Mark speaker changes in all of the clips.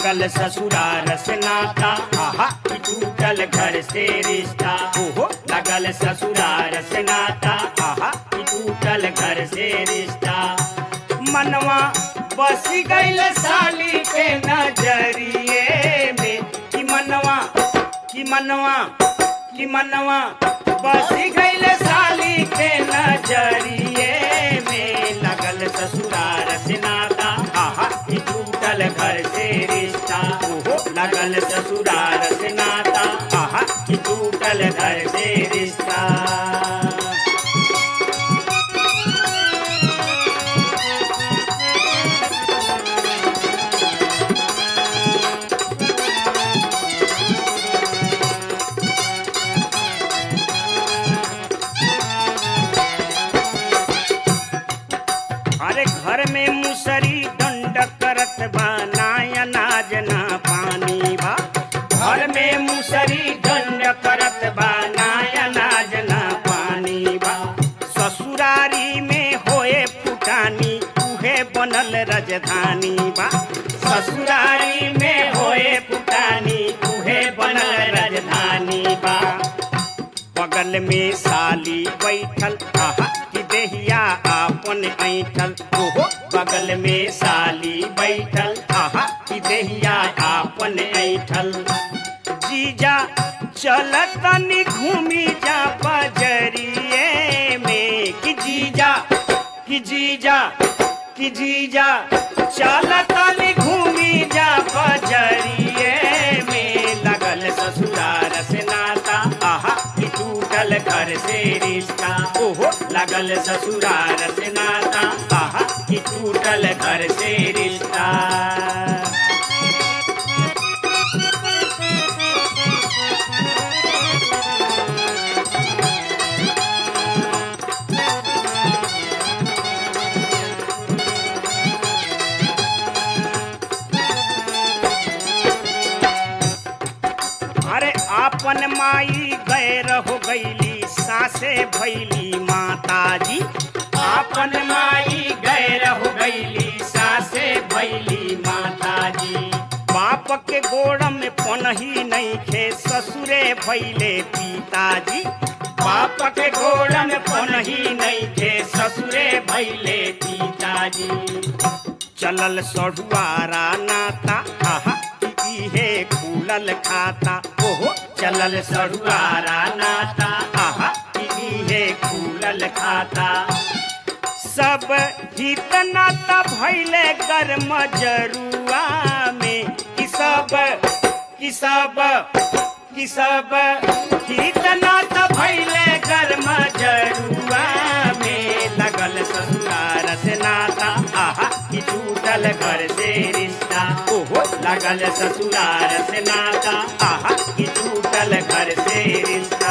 Speaker 1: लगल ससुरार से नाता आहा कि टूटल घर से रिश्ता ओहो लगल ससुरार से नाता आहा कि टूटल घर से रिश्ता मनवा बस गईल साली के नजरिए में कि मनवा कि मनवा कि मनवा बस गईल साली के नजरिए में लगल ससुरार से नाता आहा कि टूटल घर से रिश्ता ओहो लगल ससुरार से नाता आहा कि टूटल घर से रिश्ता अरे घर में मुसरी दंड करत बा ना अनाज ना पानी बा घर में मुसरी दंड करत बा ना अनाज ना पानी बा ससुरारी में होए फुटानी उहे बनल राजधानी बा ससुरारी में होए फुटानी उहे बनल राजधानी बा बगल में साली बैठल आहा कि देहिया आपन ऐठल ओहो बगल में साली बैठल आहा कि देहिया आपन ऐठल जीजा चल तनी घूमी जा बजरिए में कि जीजा कि जीजा कि जीजा चल तनी घूमी जा बजरिए में लगल ससुरार से नाता आहा कि टूटल घर से रिश्ता ओहो लगल ससुरार से नाता आहा कि टूटल घर से रिश्ता अरे आपन माई गैर हो गईली सासे भैली माताजी आपन माई गैर हो गईली सासे भैली माताजी बाप के गोड़ में पनही नहीं खे ससुरे भैले पिताजी बाप के गोड़ में पनही नहीं खे ससुरे भैले पिताजी चलल सढ़ुआरा नाता आहा इहे खुलल खाता ओहो चलल सढ़ुआरा नाता आहा इहे खुलल खाता सब हित नाता भैले गर्म जरुआ में कि सब कि सब कि सब हित नाता भैले गर्म जरुआ में लगल ससुरार से नाता आहा कि टूटल घर से रिश्ता ओहो लगल ससुरार से नाता आहा कि टूटल घर से रिश्ता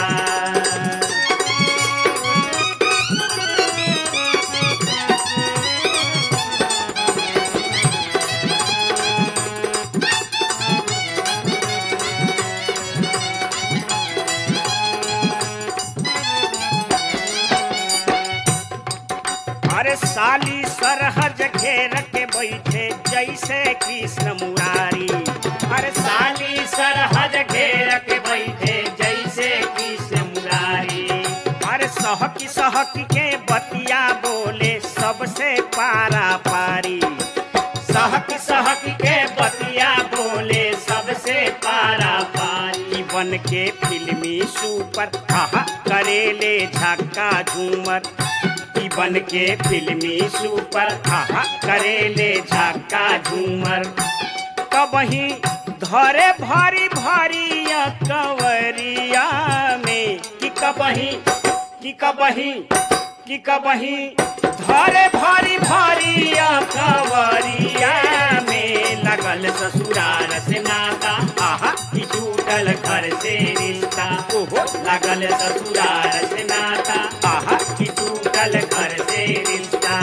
Speaker 1: अरे साली सरहज घेर के बैठे जैसे कृष्ण मुरारी अरे साली सरहज घेर के बैठे जैसे कृष्ण मुरारी अरे सहकी सहकी के बतिया बोले सबसे पारा पारी सहकी सहकी के बतिया बोले सबसे पारा पारी बन के फिल्मी सुपर आहा करेले झक्का झूमर ई बन के फिल्मी सुपर आहा करेले झक्का झूमर कबही धरे भारी भारी या कंवरिया में कि कबही कि कबही कि कबही धरे भारी भारी या कंवरिया में लगल ससुरार से नाता आहा कि टूटल घर से रिश्ता ओहो लगल ससुरार से नाता आहा कि टूटल घर से रिश्ता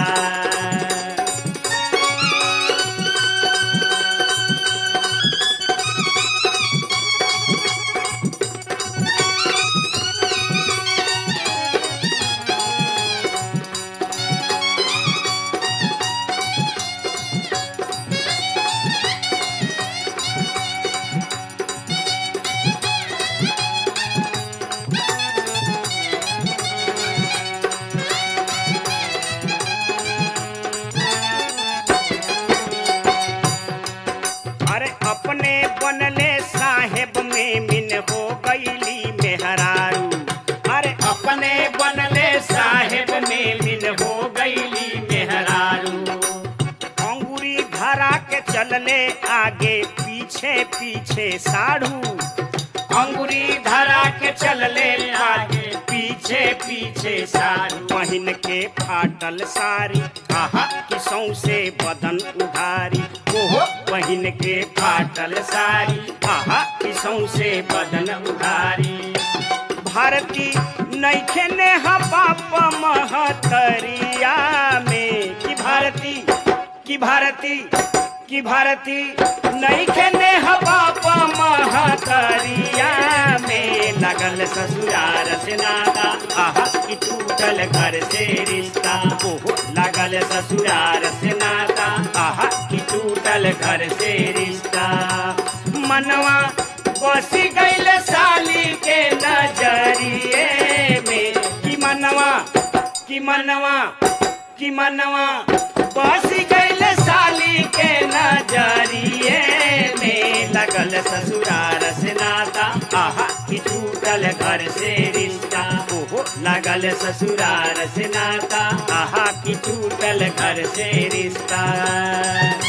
Speaker 1: चलले आगे पीछे पीछे साढ़ू अंगुरी धरा के चलले आगे पीछे पीछे साड़ी पहिन के फाटल साड़ी आहा कि सौसे बदन उघारी ओहो पहिन के फाटल साड़ी आहा कि सौसे बदन उघारी भारती नैखे ने बाप महतरिया में कि भारती कि भारती कि भारती नैखे ने बाप महतरिया में लगल ससुरार से नाता आहा कि टूटल घर से रिश्ता ओहो लगल ससुरार से नाता आहा कि टूटल घर से रिश्ता मनवा बसी गईल साली के नजरिए में कि मनवा कि मनवा कि मनवा बसी गईल साली के नजरिए में लगल ससुरार से नाता आहा कि टूटल घर से रिश्ता ओहो लगल ससुरार से नाता आहा कि टूटल घर से रिश्ता